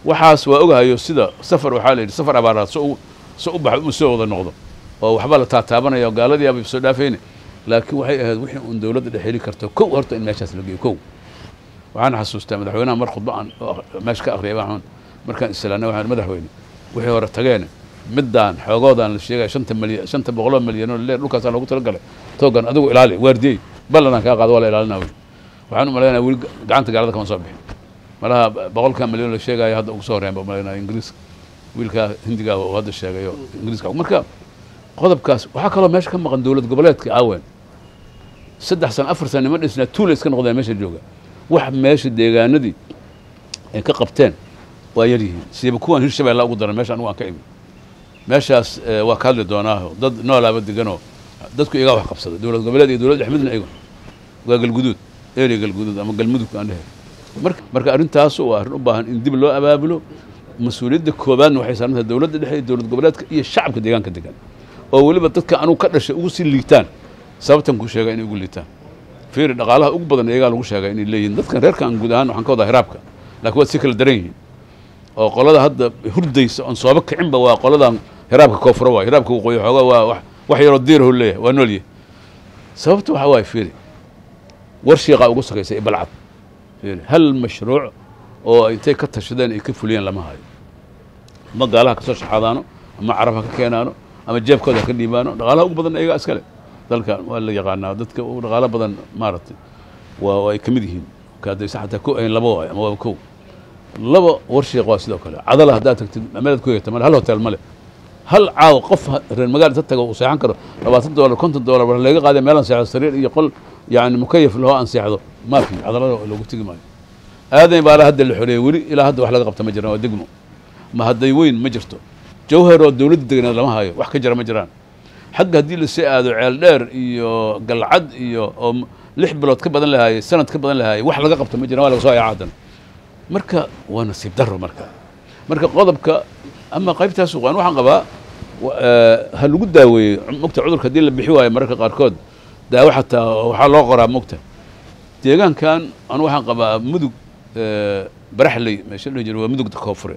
waxaas waa ogahayo sida safar waxaa la yidhi safar abaaraad so u so u baxa u soo wada noqdo oo waxba la taataabanaya oo gaaladii aba soo dhaafayne laakiin waxay ahayd wixii uun dowladda dhex heli karto kow horta in meeshaas la geeyo kow waxaan xasuustaa madaxweynaha mar khudba aan meesha ka akhriyay waxaan markaan islaanay waxaan madaxweyne wixii hore tageene middaan xoogoodaan la sheegaya shanta malyan shanta boqoloo malyanoo leer dhulkaasaa loogu talagalay toogan adigu ilaali waardiyey ballanaan kaa qaado waa la ilaalinaa weli waxaan u malaynaya weli gacanta gaalada kama soo bixin malaha boqolkaa malyan la sheegaayo hadda ugu soo horreyn baa malaynaya ingiriiska wiilkaa hindigaa uu hadda sheegayo ingiriiska marka qodobkaas waxaa kaloo meesha ka maqan dowlad goboleedka aawen saddex sano afar sano nima dhisnaa tuula iska noqdeen meesha jooga wax meesha deegaanadii ay ka qabteen waa yar yihiin siiba kuwan hirshabeella ugu daran meesha anigu aan ka imi meeshaas waa ka hadli doonaa dad noolaaba deganoo dadku igaa wax qabsada dowlad goboleed iyo dowlad dhexmidna iyago waa galguduud area galguduud ama galmudug aan dhehe marka marka arrintaasu waa arrin u baahan in dib loo abaabulo mas-uuliyadda koobaadna waxay saaran tahay dowladda dhexe iyo dowlad goboleedka iyo shacabka deegaanka degan oo weliba dadka anugu ka dhashay ugu sii liitaan sababtan ku sheega inay ugu liitaan fiiri dhaqaalaha ugu badan iyagaa lagu sheegay inay leeyihin dadkan reerkan guud ahaan waxaan ka wadaa hiraabka laakiin waad si kala daran yihiin oo qolada hadda hurdaysa oon sooba kicinba waa qoladan hiraabka koonfuro waay hiraabka waqooyi xooga waa wax wax yaroo diirahu leeyahay waa noolyahay sababta waxaa waaye fiiri war shiiqaa ugu sakaysay balcad fiiri hal mashruuc oo intay ka tashadeen ay ka fuliyeen lama hayo ama gaalaha kasoo shaxaadaano ama carab ha ka keenaano ama jeebkooda ha ka dhiibaano dhaqaalaha ugu badan iyagaa iskale dalkan waa la yaqaanaa dadka ugu dhaqaalo badan maaragtay waa ay ka mid yihiin kaadaysa xataa ko ayn laba waayo ama waaba kow laba war shiiq waa sidoo kale cadala haddaad tagtid meelaad ku hegta male hal hotel male hal caawa qof reer magaal inta tago uu seexan karo labaatan dollar konton dollar war laga qaaday meelaan seexdo sariir iyo qol yani mukayaf lahoo aan seexdo ma fi cadalada loogu tegi maayo aadan baala hadda la xoreeyey weli ilaa hadda wax laga qabta ma jiraan waa degmo ma hadday weyn ma jirto jawhar oo dowladda degneed lama hayo wax ka jira ma jiraan xagga haddii lasii aado ceel dheer iyo galcad iyo oo lix bilood ka badan lahaayey sanad ka badan lahaayey wax laga qabta ma jiraan waa laga soo hayaa haddana marka waa nasiib daro marka marka qodobka ama qaybtaas waan waxaan qabaa ha lagu daaweeyey mogta cudurka haddii la bixi waayo mararka qaarkood daawo xataa waxaa loo qoraa mogta deegaankan anu waxaan qabaa mudug baraxley meesha dhihi jira waa mudugda koonfure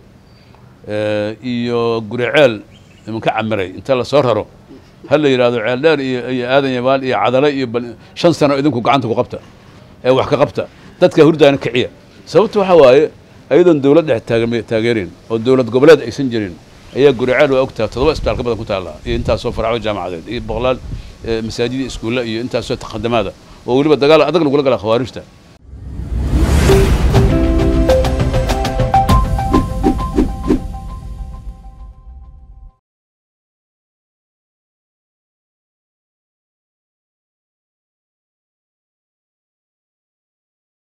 iyo guriceel imanka camiray inta lasoo raro ha la yidhahdo ceel dheer iyo iyo aadan yabaal iyo cadale iyo shan sano idinku gacanta ku qabta ee wax ka qabta dadka hurdaana kiciya sababta waxaa waaye ayadoon dowlad dhex taageerin oo dowlad goboleed aysan jirin ayaa guriceel waa ogtaha toddoba isbitaal ka badan ku taalla iyo intaasoo faracyo jaamacadeed iyo boqolaal masaajid iyo iskuulla iyo intaasoo taqadamaada oo weliba dagaal adag lagula gala khawaarijta